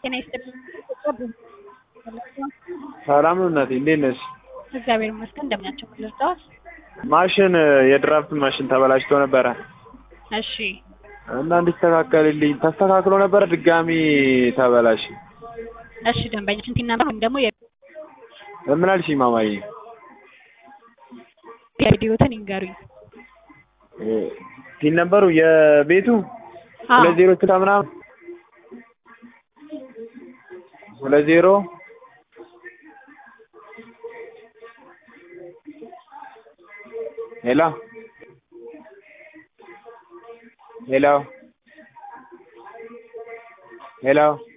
ጤና ይስጥልኝ። ሰላም ነው እናቴ፣ እንዴት ነሽ? እግዚአብሔር ይመስገን። እንደምን ናቸው? ልርዳዎት? ማሽን የድራፍት ማሽን ተበላሽቶ ነበረ እሺ እና እንዲስተካከልልኝ ተስተካክሎ ነበረ፣ ድጋሚ ተበላሽ። እሺ ደንበኛችን ቲና ወይም ደግሞ ምን አልሽኝ ማማዬ? የቪዲዮትን ይንገሩኝ። ቲን ነበሩ የቤቱ አዎ ሁለት ዜሮ ስልሳ ምናምን ሁለት ዜሮ ሄሎ ሄሎ ሄሎ